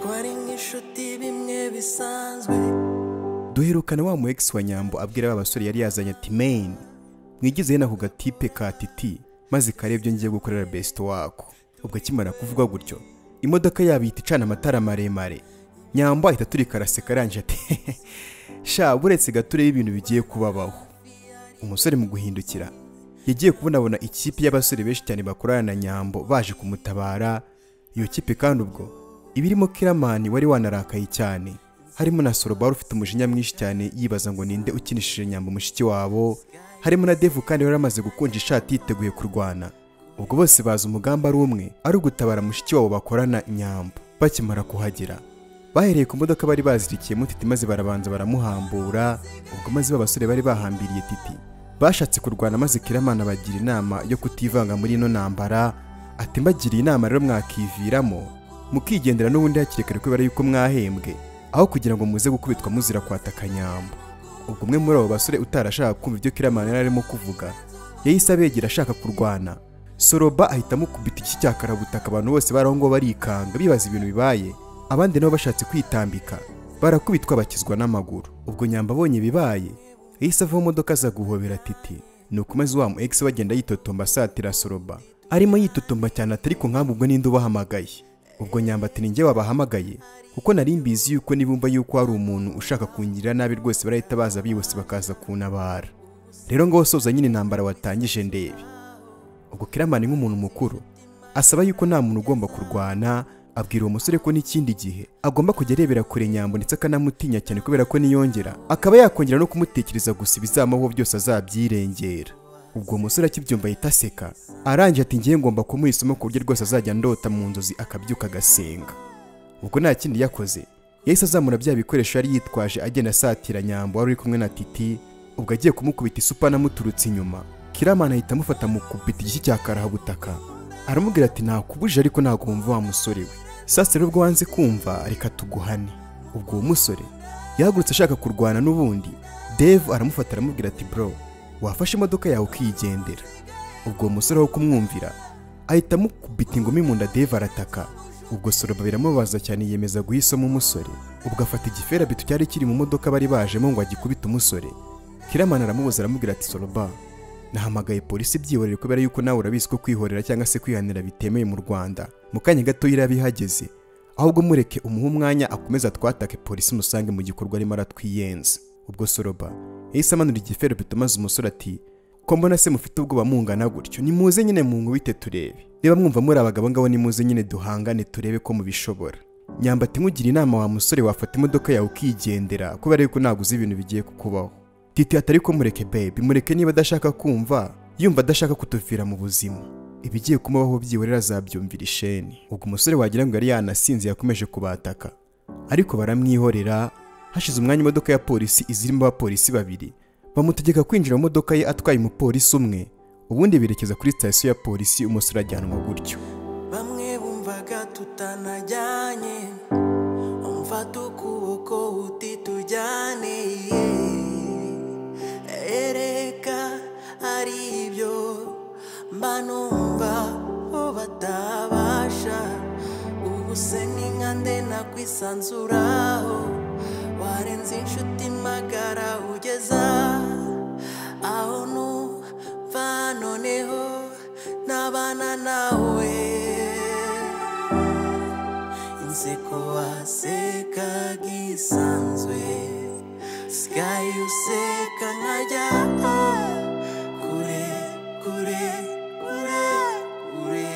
twari nk'inshuti bimwe bisanzwe duherukana wa muhegisi wa nyambo abwira ba basore yari yazanye ati meyini mwigize hino ako gatipe ka titi maze karebye ngiye gukorera besito wako ubwo akimara kuvuga gutyo imodoka yabo ihita icana amatara maremare nyambo ahita turika araseka arangije ati sha buretse gato urebe ibintu bigiye kubabaho umusore mu guhindukira yagiye kubonabona ikipe y'abasore benshi cyane bakorana na nyambo baje kumutabara iyo kipe kandi ubwo iba irimo kiramani wari wanarakaye cyane harimo na sorobari ufite umujinya mwinshi cyane yibaza ngo ninde ukinishije nyambo mushiki wabo harimo na devu kandi wari amaze gukonja ishati yiteguye kurwana ubwo bose bazi umugambi ari umwe ari ugutabara mushiki wabo bakorana nyambo bakimara kuhagera bahereye ku modoka bari bazirikiyemo titi maze barabanza baramuhambura ubwo maze ba basore bari bahambiriye titi bashatse kurwana maze kiramana bagira inama yo kutivanga muri ino ntambara ati mbagiriye inama rero mwakiviramo mukigendera n'ubundi hakiri kare kubera yuko mwahembwe aho kugira ngo muze gukubitwa muzira kwataka nyambo ubwo umwe muri abo basore utarashaka kumva ibyo kiramana yari arimo kuvuga yahise abegera ashaka kurwana soroba ahita amukubita iki cya karabutaka abantu bose bari aho ngaho barikanga bibaza ibintu bibaye abandi nabo bashatse kwitambika barakubitwa bakizwa n'amaguru ubwo nyamba abonye bibaye yahise ava mu modoka aza guhobera titi nuko maze wa mu egisi bagenda yitotomba asatira soroba arimo yitotomba cyane atari ku nkambi ubwo ninde ubahamagaye ubwo nyamba ati ninjye wabahamagaye kuko nari mbizi yuko nibumva yuko hari umuntu ushaka kungirira nabi rwose barahita baza bihuse bakaza kuntabara rero ngo soza nyine intambara watangije ndebe ubwo kiramani nk'umuntu mukuru asaba yuko nta muntu ugomba kurwana abwira uwo musore ko n'ikindi gihe agomba kujya arebera kure nyambo ndetse akanamutinya cyane kubera ko niyongera akaba yakongera no kumutekereza gusa ibizamuho byose azabyirengera ubwo umusore akibyumva ahita aseka arangije ati ngiye ngomba kumuha isomo ku buryo rwose azajya ndota mu nzozi akabyuka agasenga ubwo nta kindi yakoze yahise azamura bya bikoresho yari yitwaje agenda asatira nyambo wari uri kumwe na titi ubwo agiye kumukubita isupa anamuturutse inyuma kiramana ahita amufata mu kupita igishyi cya karahabutaka aramubwira ati nakubuje ariko ntabwo wumva wa musore we sasa rero ubwo wanze kumva reka tuguhane ubwo uwo musore yahagurutse ashaka kurwana n'ubundi deve aramufata aramubwira ati bro wafashe imodoka yawe ukiyigendera ubwo uwo musore wo kumwumvira ahita amukubita ingumi mu nda deve arataka ubwo soroba biramubaza cyane yiyemeza guhisamo umusore ubwo afata igifera bitu cyari kiri mu modoka bari bajemo ngo agikubite umusore kiramana aramubuza aramubwira ati soroba nahamagaye polisi byihorere kubera yuko nawe urabizi ko kwihorera cyangwa se kwihanira bitemewe mu rwanda mu kanya gato yari ihageze ahubwo mureke umuha umwanya akomeza twatake polisi musange mu gikorwa arimo aratwiyenza ubwo soroba yahise amanura igifero bituma azi umusore ati ko mbona se mufite ubwoba mungana gutyo nimuze nyine mu nkubite turebe reba mwumva muri abagabo ngabo nimuze nyine duhangane turebe ko mubishobora nyambati nkugire inama wa musore wafata imodoka yawe ukigendera kubera yuko ntago uzi ibintu bigiye kukubaho titi atari ko mureke bebi mureke niba adashaka kumva yumva adashaka kutuvira mu buzima ibigiye kumubaho byihorera azabyumvira isheni ubwo umusore wagira ngo yari yanasinze yakomeje kubataka ariko baramwihorera hashize umwanya imodoka ya polisi izirimo abapolisi babiri bamutegeka kwinjira mu modoka ye atwaye umupolisi umwe ubundi berekeza kuri sitasiyo ya polisi umusore ajyanwa gutyo bamwe bumvaga tutanajyanye umfata ukuboko uti tujyane ereka ari ibyo mba numva ko batabasha ubu se n'inka ndena kwisanzuraho warenze inshuti magara ugeza aho numva noneho nabana nawe inseko wasekaga isanzwe Sky useka nkajya kure kure kure kure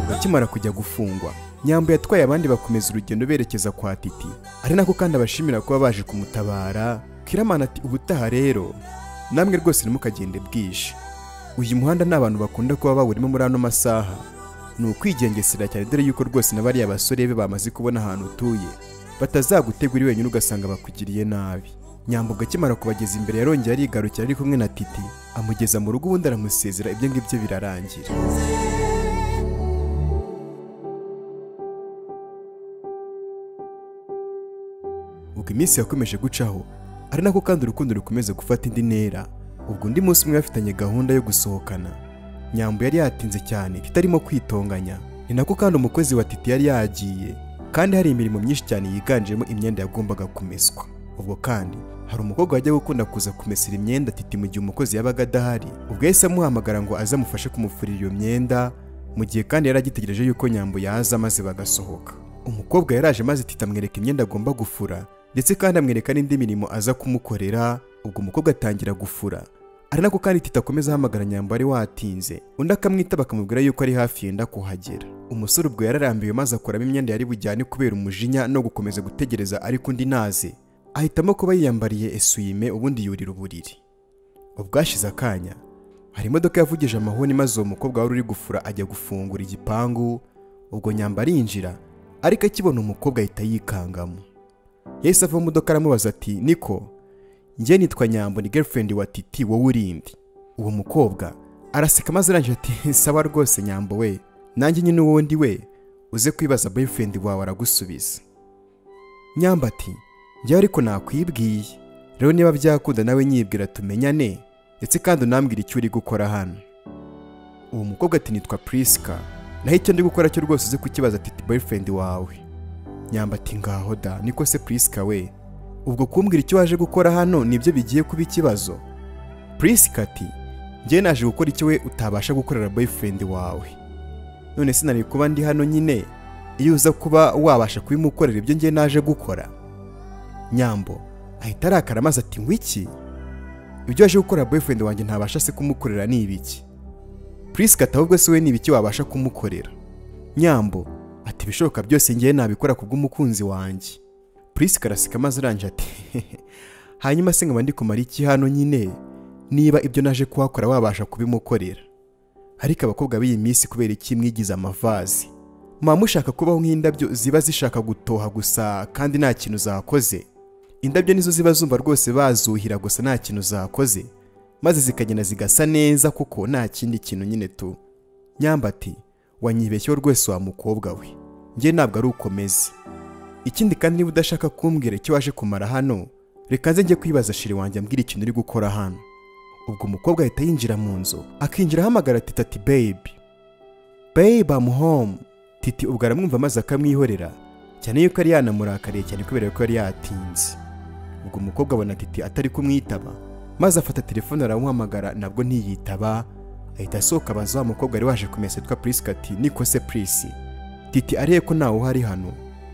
bakimara kujya gufungwa nyambo yatwaye abandi bakomeza urugendo berekeza kwa titi ari nako kandi abashimira kuba baje kumutabara kiramana ati ubutaha rero namwe rwose ntimukagende bwije uyu muhanda ni abantu bakunda kuba bawurimo muri ano masaha ni ukwigengesera cyane dore yuko rwose na bariya basore be bamaze kubona ahantu utuye batazagutega uri wenyine ugasanga bakugiriye nabi nyambo akimara kubageza imbere yarongera arigarukira ari kumwe na titi amugeza mu rugo ubundi aramusezera ibyo ngibyo birarangira ubwo iminsi yakomeje gucaho ari nako kandi urukundo rukomeza gufata indi ntera ubwo undi munsi umwe bafitanye gahunda yo gusohokana nyambo yari yatinze cyane itarimo kwitonganya ni nako kandi umukozi wa titi yari yagiye kandi hari imirimo myinshi cyane yiganjemo imyenda yagombaga kumeswa ubwo kandi hari umukobwa wajya gukunda kuza kumesera imyenda titi mu gihe umukozi yabaga adahari ubwo yahise amuhamagara ngo aze amufashe kumufurira iyo myenda mu gihe kandi yari agitegereje yuko nyambo yaza maze bagasohoka umukobwa yaraje maze titi amwereka imyenda agomba gufura ndetse kandi amwereka n'indi mirimo aza kumukorera ubwo umukobwa atangira gufura ari nako kandi tita akomeza ahamagara nyambo ari watinze undi akamwita bakamubwira yuko ari hafi yenda kuhagera umusore ubwo yararambiwe maze akuramo imyenda yari bujyane kubera umujinya no gukomeza gutegereza ariko undi naze ahitamo kuba yiyambariye esuyime ubundi yurira uburiri ubwashize akanya hari imodoka yavugije amahoni maze uwo mukobwa wari uri gufura ajya gufungura igipangu ubwo nyamba arinjira ariko akibona umukobwa ahita yikangamo yahise ava mu modoka aramubaza ati niko njye nitwa nyambo ni girlfriend wa titi wowe urindi uwo mukobwa araseka maze arangije ati sawa rwose nyambo we nanjye nyine uwundi we uze kwibaza boyfriend wawe aragusubiza nyamba ati njyewe ariko nakwibwiye rero niba byakunda nawe nyibwira tumenyane ndetse kandi unambwira icyo uri gukora hano uwo mukobwa ati nitwa Priska naho icyo ndi gukora cyo rwose uze kukibaza titi boyfriend wawe nyamba ati ngaho da niko se Priska we ubwo kumbwira icyo waje gukora hano nibyo bigiye kuba ikibazo Priska ati njye naje gukora icyo we utabasha gukorera boyfriend wawe none sinari kuba ndi hano nyine iyo uza kuba wabasha kubimukorera ibyo njye naje gukora nyambo ahita arakara maze ati ngwiki ibyo waje gukora boyfriend wanjye ntabasha se kumukorera ni ibiki Priska ati ahubwo se we ni ibiki wabasha kumukorera nyambo ati ibishoboka byose njyewe nabikora ku bw'umukunzi wanjye Priska araseka maze aranje ati hanyuma se nkaba ndi kumara iki hano nyine niba ibyo naje kuhakora wabasha kubimukorera ariko abakobwa b'iyi minsi kubera iki mwigize amavazi muba mushaka kubaho nk'indabyo ziba zishaka gutoha gusa kandi nta kintu zakoze indabyo nizo ziba zumva rwose bazuhira gusa nta kintu zakoze maze zikagenda zigasa neza kuko nta kindi kintu nyine tu nyambati wanyibeshyeho rwose wa mukobwa we njye ntabwo ari ukomeze ikindi kandi niba udashaka kumbwira icyo waje kumara hano reka nze njye kwibaza shiri wanjye ambwira ikintu uri gukora hano ubwo umukobwa ahita yinjira mu nzu akinjira ahamagara titi ati bebi bebi amu home titi ubwo aramwumva maze akamwihorera cyane yuko yari yanamurakariye cyane kubera ko yari yatinze ubwo umukobwa abona titi atari kumwitaba maze afata telefone aramuhamagara nabwo ntiyitaba ahita asohoka abaza wa mukobwa wari waje kumesa witwa purisika ati niko se purisi titi arebe ko ntawe uhari hano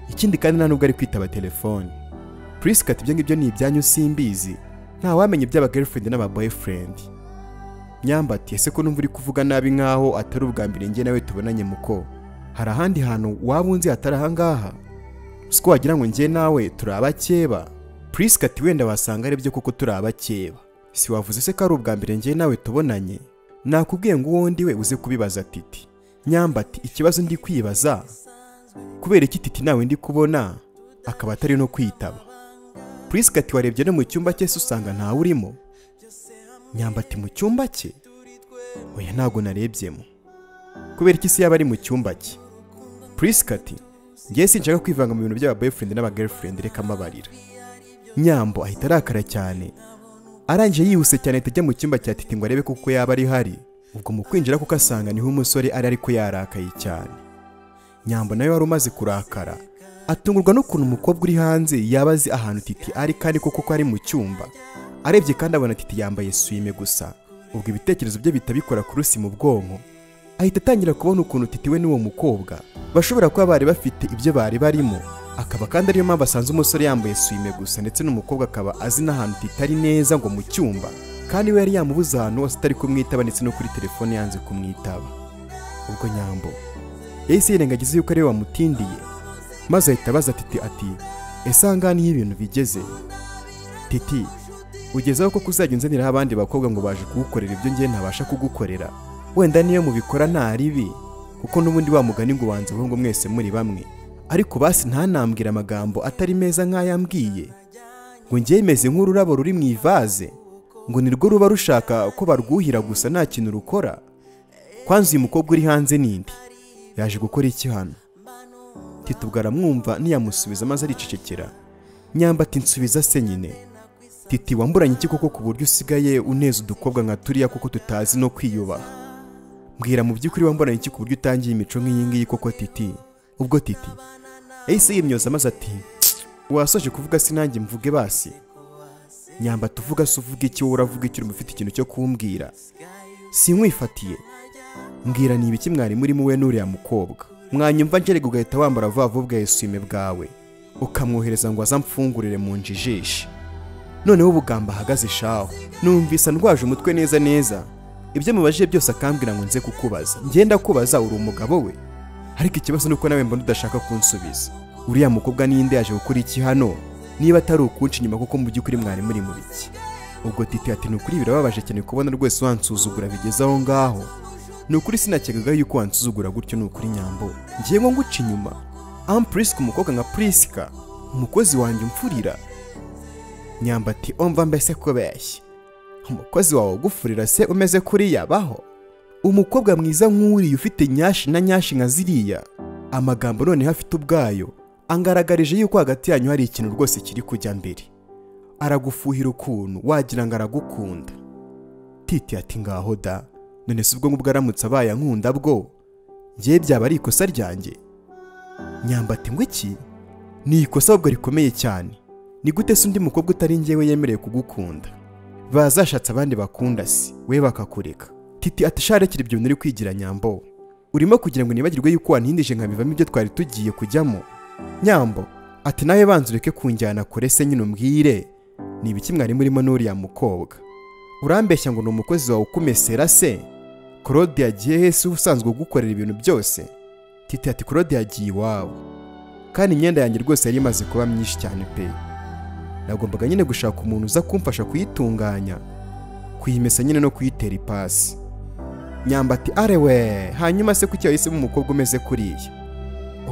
ikindi kandi nta nubwo ari kwitaba telefone purisika ati ibyo ngibyo ni ibyanyu simbizi ntawamenya iby'aba girlfriend n'aba boyfriend nyambati ese ko numva uri kuvuga nabi nkaho atari ubwa mbere njye nawe tubonanye muko hari ahandi hantu waba unzi hatari ahangaha siko wagira ngo njye nawe turi abakeba purisika ati wenda wasanga aribyo kuko turi abakeba si wavuze se ko ari ubwa mbere njye nawe tubonanye nakubwiye ngo uwundi we uze kubibaza titi nyambati ikibazo ndi kwibaza kubera iki titi nawe ndi kubona akaba atari no kwitaba purisika ati warebye no mu cyumba cye se usanga ntawe urimo nyambati mu cyumba cye oya ntabwo narebyemo kubera iki se yaba ari mu cyumba cye purisika ati ngewe sinshaka kwivanga mu bintu by'aba boyfriend n'aba girlfriend reka amabarira nyambo ahita arakara cyane arangije yihuse cyane ahita ajya mu cyumba cya titi ngo arebe kuko yaba ari hari ubwo mu kwinjira kuko asanga niho umusore ari ariko yarakaye cyane nyambo nawe wari umaze kurakara atungurwa n'ukuntu umukobwa uri hanze yaba azi ahantu titi ari kandi koko ko ari mu cyumba arebye kandi abona titi yambaye swime gusa ubwo ibitekerezo bye bihita bikora kurusi mu bwonko ahita atangira kubona ukuntu titi we n'uwo mukobwa bashobora kuba bari bafite ibyo bari barimo akaba kandi ariyo mpamvu asanze umusore yambaye swime gusa ndetse n'umukobwa akaba azi n'ahantu titi ari neza ngo mu cyumba kandi we yari yamubuze ahantu hose atari kumwitaba ndetse no kuri telefone yanze kumwitaba ubwo nyambo yahise yirengagiza yuko ariwe wamutindiye maze ahita abaza titi ati ese aha niho ibintu bigeze titi ugezeho ko kuzajya unzaniraho abandi bakobwa ngo baje kugukorera ibyo ngewe ntabasha kugukorera wenda niyo mubikora nta ribi kuko n'ubundi wamugani ngo ubanze ngo mwese muri bamwe ariko basi ntanambwire amagambo atari meza nk'ayambwiye ngo ngewe meze nk'ururabo ruri mu ivaze ngo nirwo ruba rushaka ko barwuhira gusa nta kintu rukora kwanza uyu mukobwa uri hanze nindi yaje gukora iki hano ubwo aramwumva ntiyamusubiza maze aricecekera nyamba ati nsubiza se nyine titi wamburanye iki koko ku buryo usigaye uneza udukobwa nka turiya kuko tutazi no kwiyubaha mbwira mu by'ukuri wambona iki ku buryo utangiye imico nk'iyi ngiyi koko titi ubwo titi yahise yimyoza maze ati wasoje kuvuga sinange mvuge basi nyamba tuvuga se uvuga iki wowe uravuga iki urimo ufite ikintu cyo kumbwira sinkwifatiye mbwira ni ibiki mwari murimo we n'uriya mukobwa mwanyumva ngerega ugahita wambara vuba vuba ugaheswime bwawe ukamwohereza ngo azamfungurire mu njijishi noneho ubugamba ahagaze shaho numvise ndwaje umutwe neza neza ibyo mubajije byose akambwira ngo nze kukubaza ngenda kubaza uri umugabo we ariko ikibazo ni uko nawe mbona udashaka kunsubiza uriya mukobwa ninde yaje gukora iki hano niba atari ukunca inyuma kuko mu by'ukuri mwari muri mu biki ubwo titi ati ni ukuri birababaje cyane kubona rwose wansuzugura bigeze aho ngaho ni ukuri sinakekaga yuko wansuzugura gutyo ni ukuri nyambo ngiye ngo nguca inyuma aho purisika umukobwa nka purisika umukozi wanjye umfurira nyamba ati omva mbese kubeshya umukozi wawe ugufurira se umeze kuriya baho umukobwa mwiza nk'uriya ufite nyashi na nyashi nka ziriya amagambo noneho afite ubwayo angaragarije yuko hagati yanyu hari ikintu rwose kiri kujya mbere aragufuhira ukuntu wagira ngo aragukunda titi ati ngaho da none si ubwo ngubwo aramutse abaye ankunda bwo ngewe byaba ari ikosa ryanjye nyambati ngo iki ni ikosa ahubwo rikomeye cyane ni gute se undi mukobwa utari ngewe yemerewe kugukunda bazashatse abandi bakunda si we bakakureka titi atasharekera ibyo bintu uri kwigira nyambo urimo kugira ngo nibagirwe yuko wanhindije nkabivamo ibyo twari tugiye kujyamo nyambo ati nawe banza ureke kunjyana kure se nyine umbwire ni ibiki mwari murimo n'uriya mukobwa urambeshya ngo ni umukozi wawe ukumesera se claude yagiye hese usanzwe ugukorera ibintu byose titi ati claude yagiye iwawe kandi imyenda yanjye rwose yari imaze kuba myinshi cyane pe nagombaga nyine gushaka umuntu uza kumfasha kuyitunganya kuyimesa nyine no kuyitera ipasi nyambati arewe hanyuma se kuki wahisemo umukobwa umeze kuriya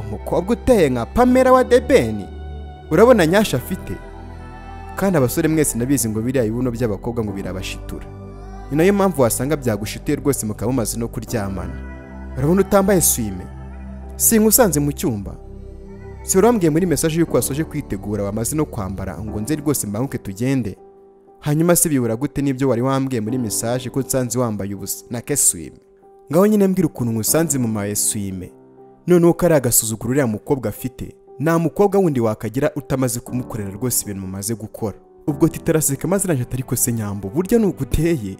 umukobwa uteye nka pamela wa debeni urabona nyasha afite kandi abasore mwese ndabizi ngo biriya ibibuno by'abakobwa ngo birabashitura ni nayo mpamvu wasanga byagushituye rwose mukaba mumaze no kuryamana urabona utambaye swime singa usanze mu cyumba si urambwiye muri mesaje y'uko wasoje kwitegura wamaze no kwambara ngo nze rwose mbanguke tugende hanyuma se bibura gute n'ibyo wari wambwiye muri mesaje ko nsanze wambaye ubusa na keswime ngaho nyine mbwira ukuntu ngusanze mu ma eswime noneho ko ari agasuzuguro uriya mukobwa afite nta mukobwa wundi wakagira utamaze kumukorera rwose ibintu mumaze gukora ubwo titaraseka maze nanjye atari kose nyambo burya ni uguteye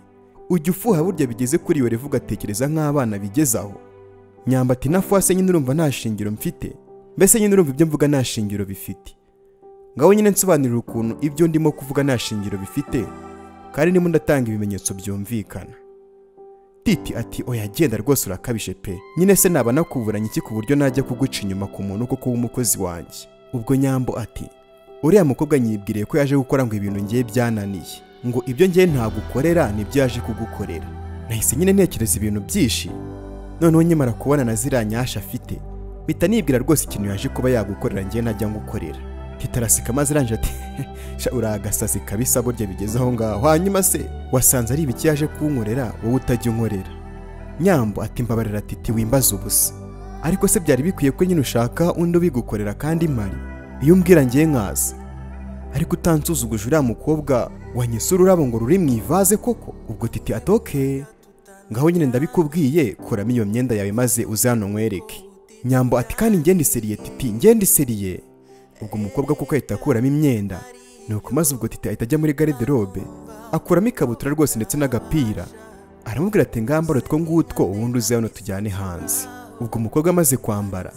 ujya ufuha burya bigeze kuri iyo revu ugatekereza nk'abana bigezaho nyamba ati na fuwase nyine urumva nta shingiro mfite mbese nyine urumva ibyo mvuga nta shingiro bifite ngaho nyine nsobanurira ukuntu ibyo ndimo kuvuga nta shingiro bifite kandi ndimo ndatanga ibimenyetso byumvikana titi ati oya genda rwose urakabije pe nyine se naba nakuburanye iki ku buryo najya kuguca inyuma ku muntu kuko w'umukozi wanjye ubwo nyambo ati uriya mukobwa nyibwiriye ko yaje gukora ngo ibintu ngiye byananiye ngo ibyo ngiye ntagukorera nibyo yaje kugukorera nahise nyine ntekereza ibintu byinshi noneho nyimara kubona na ziriya nyasha afite mpita nibwira rwose ikintu yaje kuba yagukorera ngewe najya ngukorera titarasika maze iranje ati sha uragasazi kabisa burya bigeze aho ngaho hanyuma se wasanze ari ibiki yaje kunkorera wowe utajya unkorera nyambo ati mbabarira titi wimbaza ubusa ariko se byari bikwiye ko nyine ushaka undi ubigukorera kandi mari iyo umbwira ngewe nkaza ariko utansuzuguje uriya mukobwa wanyise ururabo ngo ruri mu ivaze koko ubwo titi atoke ngaho nyine ndabikubwiye kuramo iyo myenda yawe maze uze hano nkwereke nyambo ati kandi ngende iseriye titi ngende iseriye ubwo umukobwa kuko ahita akuramo imyenda nuko maze ubwo titi ahita ajya muri garderobe akuramo ikabutura rwose ndetse n'agapira aramubwira ati ngambara utwo ngutwo ubundi uze hano tujyane hanze ubwo umukobwa amaze kwambara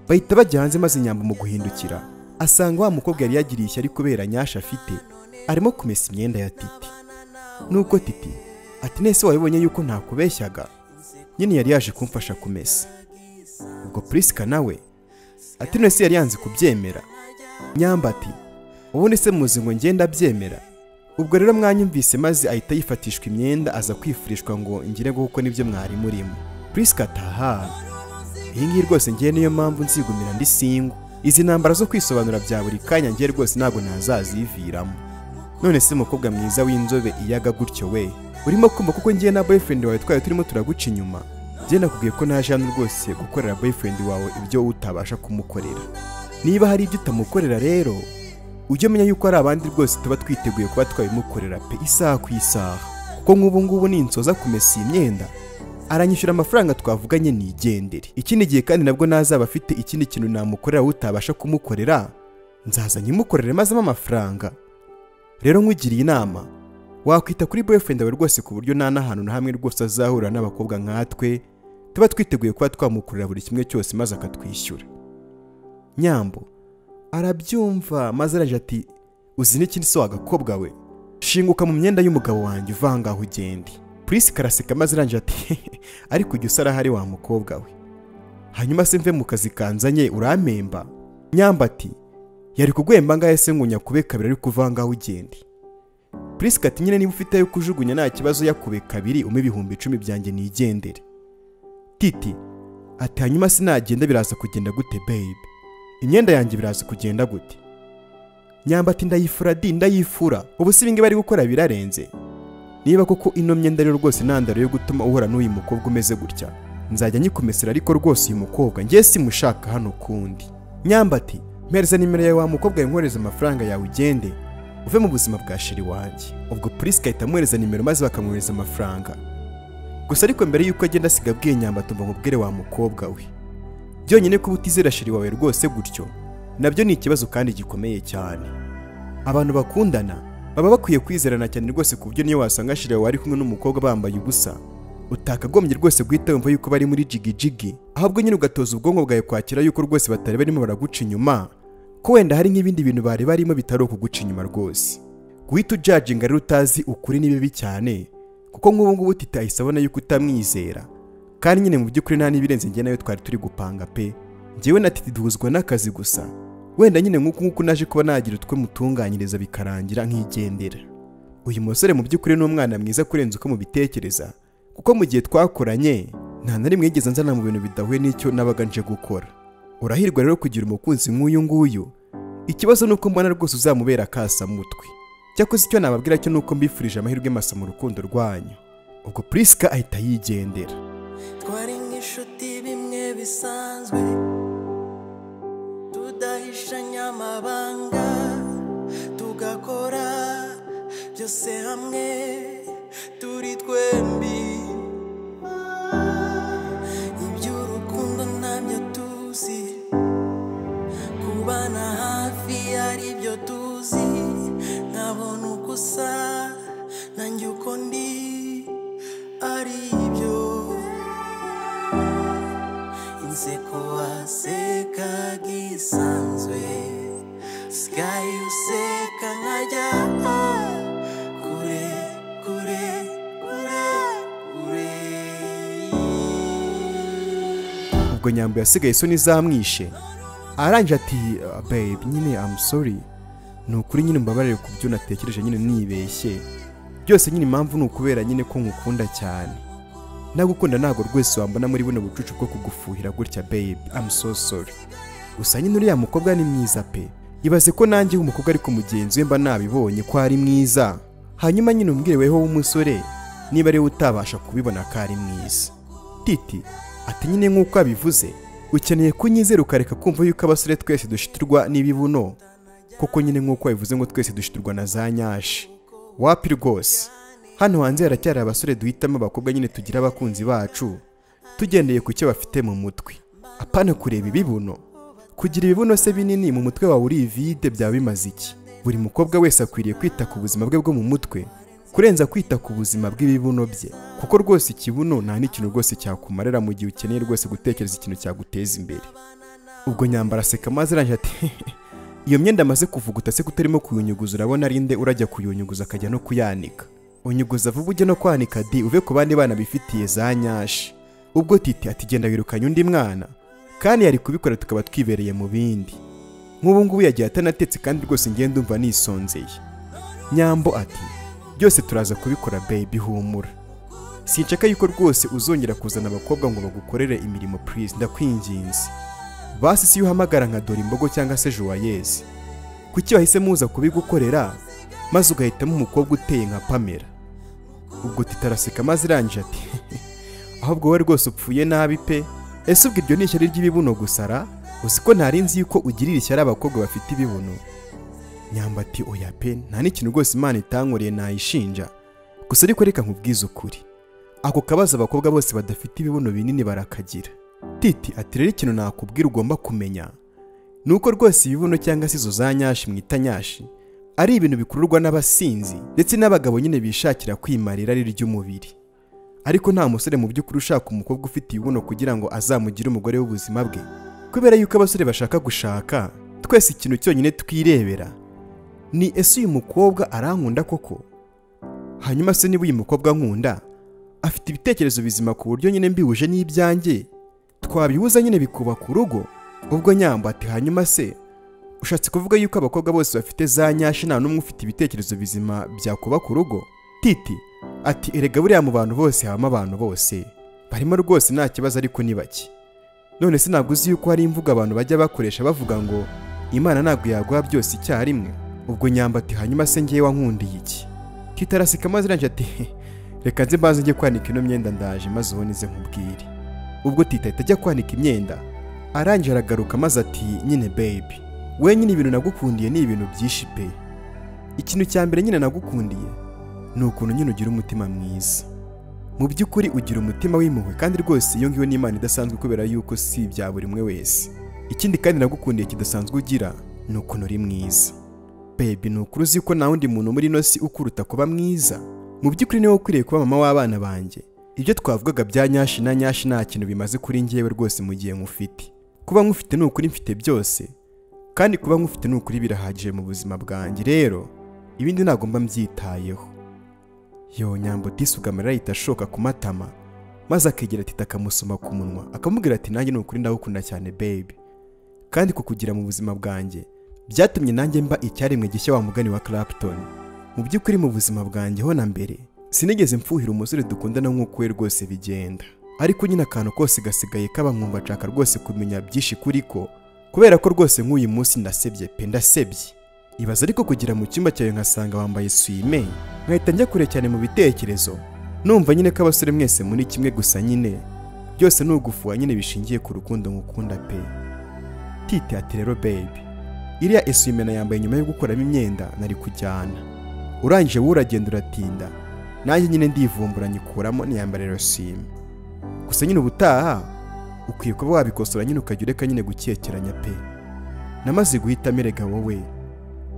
bahita bajya hanze maze nyambo mu guhindukira asanga wa mukobwa yari yagiriye ishyari kubera nyasha afite arimo kumesa imyenda ya titi nuko titi ati nese wabibonye yuko ntakubeshyaga nyine yari yaje kumfasha kumesa ubwo purisika nawe ati none se yari yanze kubyemera nyambati ubundi se muzi ngo ngende abyemera ubwo rero mwanyumvise maze ahita yifatishwa imyenda aza kwifurishwa ngo ngire ngo kuko nibyo mwari murimo purisika ataha iyi ngiyi rwose ngiye niyo mpamvu nzigumira ndi singo izi ntambara zo kwisobanura bya buri kanya ngiye rwose ntabwo ntazaziviramo none se umukobwa mwiza w'inzobe iyaga gutyo we urimo kumva kuko ngiye na boyfriend wawe twari turimo turaguca inyuma njye nakubwiye ko naje hano rwose gukorera boyfriend wawe ibyo utabasha kumukorera niba hari ibyo utamukorera rero ujye umenya yuko hari abandi rwose tuba twiteguye kuba twabimukorera pe isaha ku isaha kuko nk'ubu ngubu ninsoza kumesa iyi myenda aranyishyura amafaranga twavuganye nigendere ikindi gihe kandi nabwo nazaba afite ikindi kintu namukorera wowe utabasha kumukorera nzaza nyimukorere maze ampe amafaranga rero nkugiriye inama wakwita kuri boyfriend wawe rwose ku buryo nta n'ahantu na hamwe rwose azahurira n'abakobwa nkatwe tuba twiteguye kuba twamukorera buri kimwe cyose maze akatwishyura nyambo arabyumva maze araje ati uzi n'ikindi se wagakobwa we shinguka mu myenda y'umugabo wanjye uvanga aho ugende purisi karaseka maze arangije ati ariko ujya usara hari wa mukobwa we hanyuma se mve mu kazi kanzanye urampemba nyamba ati yari kugwemba ngahe se ngo nyakube kabiri ariko uvanga aho ugende purisika ati nyine niba ufite ayo kujugunya nta kibazo yakube kabiri umpe ibihumbi icumi byanjye nigendere titi ati hanyuma sinagenda biraza kugenda gute babe imyenda yanjye biraza kugenda gute nyamba ati ndayifura di ndayifura ubu si ibingibi ari gukora birarenze niba koko ino myenda rero rwose intandaro yo gutuma uhura n'uyu mukobwa umeze gutya nzajya nyikomesera ariko rwose uyu mukobwa ngiye simushaka hano kundi nyamba ati mpereza nimero yawe wa mukobwa yinkoreza amafaranga yawe ugende uve mu buzima bwa shiri wanjye ubwo purisi igahita amwohereza nimero maze bakamwohereza amafaranga gusa ariko mbere y'uko agenda asiga abwiye nyamba tumva nkubwire wa mukobwa we byonyine kuba utizera shiri wawe rwose gutyo nabyo ni ikibazo kandi gikomeye cyane abantu bakundana baba bakwiye kwizerana cyane rwose ku buryo niyo wasanga shiri wawe ari kumwe n'umukobwa bambaye ubusa utakagombye rwose guhita wumva yuko bari muri jigijigi ahubwo nyine ugatoza ubwonko bwawe kwakira yuko rwose batari barimo baraguca inyuma ko wenda hari nk'ibindi bintu bari barimo bitari ukuguca inyuma rwose guhita ujajinga rero utazi ukuri ni bibi cyane kuko nk'ubu ngubu tita ahise abona yuko utamwizera kandi nyine mu by'ukuri nta n'ibirenze njye nayo twari turi gupanga pe njyewe na titi duhuzwa n'akazi gusa wenda nyine nk'uku nk'uko naje kuba nagira utwe mutunganyiriza bikarangira nk'igendera uyu musore mu by'ukuri ni umwana mwiza kurenza uko mubitekereza kuko mu gihe twakoranye nta na rimwe yigeze nzana mu bintu bidahuye n'icyo nabaga nje gukora urahirwa rero kugira umukunzi nk'uyu nguyu ikibazo ni uko mbona rwose uzamubera akasamutwe cyakoze icyo nababwira cyo ni uko mbifurije amahirwe masa mu rukundo rwanyu ubwo purisika ahita yigendera twari nk'inshuti bimwe bisanzwe tudahishanya amabanga tugakora byose hamwe turi twembi iby'urukundo ntabyo tuzi kubana hafi ari byo tuzi nkabona uko usa nanjye uko ndi ari byo inseko waseka gisanzwe sikayi useka nkajya kure kure kure kure ubwo nyambo yasigaye isoni zamwishe arangije ati "Ah, babe nyine am sorry ni ukuri nyine mbabarire ku byo natekereje nyine nibeshye byose nyine impamvu ni ukubera nyine ko nkukunda cyane nagukunda ntabwo rwose wambona muri buno bucucu bwo kugufuhira gutya babe am so sorry gusa nyine uriya mukobwa ni mwiza pe ibaze ko nanjye umukobwa ariko mugenzi we mba nabibonye ko ari mwiza hanyuma nyine umbwire weho w'umusore niba ariwe utabasha kubibona ko ari mwiza titi ati nyine nk'uko abivuze ukeneye kunyizera ukareka kumva yuko abasore twese dushiturwa n'ibibuno kuko nyine nk'uko abivuze ngo twese dushiturwa na za nyashi wapi rwose hano hanze haracyari abasore duhitamo abakobwa nyine tugira abakunzi bacu tugendeye ku cyo bafite mu mutwe apana kureba ibibuno kugira ibibuno se binini mu mutwe wawe uri vide byaba bimaze iki buri mukobwa wese akwiriye kwita ku buzima bwe bwo mu mutwe kurenza kwita ku buzima bw'ibibuno bye kuko rwose ikibuno nta n'ikintu rwose cyakumarira mu gihe ukeneye rwose gutekereza ikintu cyaguteza imbere ubwo nyambara aseka maze arangije ati iyo myenda amaze kuvuguta se kutarimo kuyunyuguza urabona ari nde urajya kuyunyuguza akajya no kuyanika unyuguza vuba ujye no kwanika di uve ku bandi bana bifitiye za nyashi ubwo titi ati genda wirukanye undi mwana kandi yari kubikora tukaba twibereye mu bindi nk'ubu ngubu yagiye atanatetse kandi rwose ngenda ndumva nisonzeye nyambo ati byose turaza kubikora baby humura sinshaka yuko rwose uzongera kuzana abakobwa ngo bagukorere imirimo please ndakwinginze basi si uhamagara nka dore imbogo cyangwa se joyeuse kuki wahise muza kubigukorera maze ugahitamo umukobwa uteye nka pamela ubwo titaraseka maze irangije ati ahubwo wowe rwose upfuye nabi pe ese ubwo iryo ni ishyari ry'ibibuno gusara uzi ko ntari nzi yuko ugirira ishyari abakobwa bafite ibibuno nyamba ati oya pe nta n'ikintu rwose imana itankoreye nayishinja gusa ariko reka nkubwize ukuri ako kabazo abakobwa bose badafite ibibuno binini barakagira titi ati rero ikintu nakubwira ugomba kumenya ni uko rwose ibibuno cyangwa se izo za nyashi mwita nyashi ari ibintu bikururwa n'abasinzi ndetse n'abagabo nyine bishakira kwimarira irari ry'umubiri ariko nta musore mu by'ukuri ushaka umukobwa ufite ibibuno kugira ngo azamugire umugore w'ubuzima bwe kubera yuko abasore bashaka gushaka twese ikintu cyonyine twirebera ni ese uyu mukobwa arankunda koko hanyuma se niba uyu mukobwa nkunda afite ibitekerezo bizima ku buryo nyine mbihuje n'ibyanjye twabihuza nyine bikubaka urugo ubwo nyambo ati hanyuma se ushatse kuvuga yuko abakobwa bose bafite za nyashi nta n'umwe ufite ibitekerezo bizima byakubaka urugo titi ati erega buriya mu bantu bose habamo abantu bose barimo rwose nta kibazo ariko ni bake none se ntabwo uzi yuko hari imvugo abantu bajya bakoresha bavuga ngo imana ntabwo yaguha byose icyarimwe ubwo nyambati hanyuma se ngewe wankundiye iki kitarasika maze irangije ati "He, reka nze mbanze njye kwanika ino myenda ndaje maze uwo nize nkubwire ubwo tita ahita ajya kwanika imyenda arangije aragaruka maze ati nyine baby wenyine ibintu nagukundiye ni ibintu byinshi pe ikintu cya mbere nyine nagukundiye ni ukuntu nyine ugira umutima mwiza mu by'ukuri ugira umutima w'impuhwe kandi rwose iyo ngiyo ni impano idasanzwe kubera yuko si ibya buri umwe wese ikindi kandi nagukundiye kidasanzwe ugira ni ukuntu uri mwiza bebi ni ukuri uzi ko nta wundi muntu muri ino si ukuruta kuba mwiza mu by'ukuri niwe ukwiriye kuba mama w'abana banjye ibyo twavugaga bya nyashi na nyashi nta kintu bimaze kuri njyewe rwose mu gihe nkufite kuba nkufite ni ukuri mfite byose kandi kuba nkufite ni ukuri birahagije mu buzima bwanjye rero ibindi ntabwo mba mbyitayeho yo nyambo disuga amarira ahita ashoka ku matama maze akegera tita akamusoma ku munwa akamubwira ati nanjye ni ukuri ndagukunda cyane baby kandi kukugira mu buzima bwanjye byatumye nanjye mba icyaremwe gishya wa mugani wa Clapton mu by'ukuri mu buzima bwanjye ho na mbere sinigeze mfuhira umusore dukundana nk'uko we rwose bigenda ariko nyine akantu kose gasigaye kabankumva nshaka rwose kumenya byinshi kuri ko kubera ko rwose nk'uyu munsi ndasebye pe ndasebye ibaza ariko kugira mu cyumba cyawe nkasanga wambaye swime nkahita njya kure cyane mu bitekerezo numva nyine ko abasore mwese muri kimwe gusa nyine byose ni ugufuha nyine bishingiye ku rukundo ngukunda pe titi ati rero baby iriya esuwime nayambaye nyuma yo gukuramo imyenda nari kujyana urangije wowe uragenda uratinda nanjye nyine ndivumbura nyikuramo niyambara esuwime gusa nyine ubutaha ukwiye kuba wabikosora nyine ukajya ureka nyine gukekeranya pe namaze guhitamo erega wowe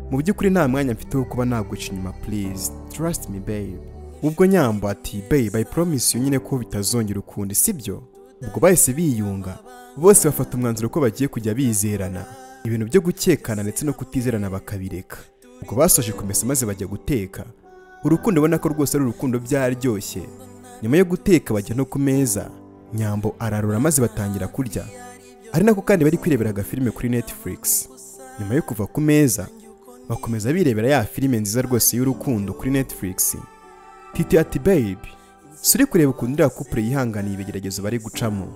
mu by'ukuri nta mwanya mfite wo kuba naguca inyuma please trust me babe ubwo nyambo ati babe i promise you nyine ko bitazongera ukundi sibyo ubwo bahise biyunga bose bafata umwanzuro ko bagiye kujya bizerana ibintu byo gukekana ndetse no kutizerana bakabireka ubwo basoje kumesa maze bajya guteka urukundo ubona ko rwose ari urukundo byaryoshye nyuma yo guteka bajya no ku meza nyambo ararura maze batangira kurya ari nako kandi bari kwirebera agafilime kuri netflix nyuma yo kuva ku meza bakomeza birebera ya filime nziza rwose y'urukundo kuri netflix titi ati babe si uri kureba ukuntu iriya kupure yihanganiye ibigeragezo bari gucamo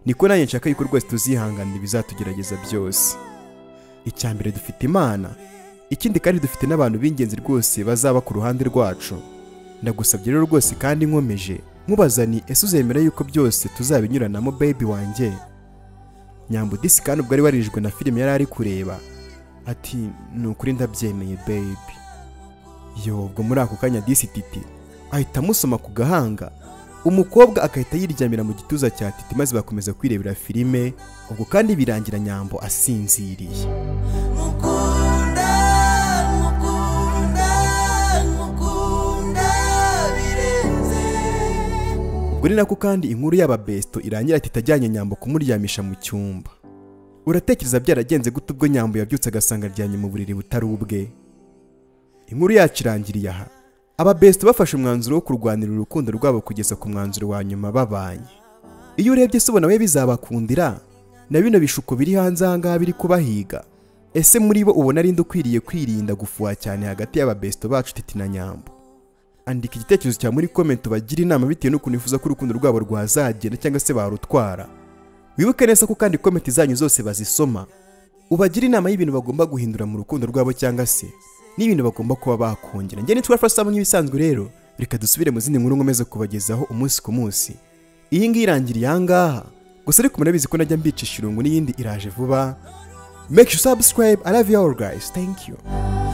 niko nanjye nshaka yuko rwose tuzihanganira ibizatugerageza byose icya mbere dufite imana ikindi kandi dufite n'abantu b'ingenzi rwose bazaba ku ruhande rwacu ndagusabye rero rwose kandi nkomeje nkubazani ese uzemera yuko byose tuzabinyuranamo baby wanjye nyambo disi kandi ubwo ari warijwe na filime yari ari kureba ati ni ukuri ndabyemeye baby yo ubwo muri ako kanya disi titi ahita amusoma ku gahanga umukobwa agahita yiryamira mu gituza cya titi maze bakomeza kwirebera filime ubwo kandi birangira nyambo asinziriye mukunda mukunda mukunda birenze ubwo ni nako kandi inkuru y'aba besto irangira titi ajyanye nyambo kumuryamisha mu cyumba uratekereza byaragenze gute ubwo nyambo yabyutse agasanga aryamye mu buriri butari ubwe inkuru yacu irangiriye aha aba besto bafashe umwanzuro wo kurwanira urukundo rwabo kugeza ku mwanzuro wa nyuma babanye iyo urebye se ubona we bizabakundira na bino bishuko biri hanze ahangaha biri kubahiga ese muri bo ubona ari nde ukwiriye kwirinda gufuha cyane hagati y'aba besto bacu titi na nyambo andika igitekerezo cyawe muri komenti ubagire inama bitewe n'ukuntu wifuza ko urukundo rwabo rwazagenda cyangwa se barutwara wibuke neza ko kandi komenti zanyu zose bazisoma ubagire inama y'ibintu bagomba guhindura mu rukundo rwabo cyangwa se n'ibintu bagomba kuba bakongera njye nitwa fasamu nk'ibisanzwe rero reka dusubire mu zindi nkuru nkomeze kubagezaho umunsi ku munsi iyi ngiyi irangiriye ahangaha gusa ariko murabizi ko najya mbicisha irungu n'iyindi iraje vuba make sure you subscribe i love you all guys thank you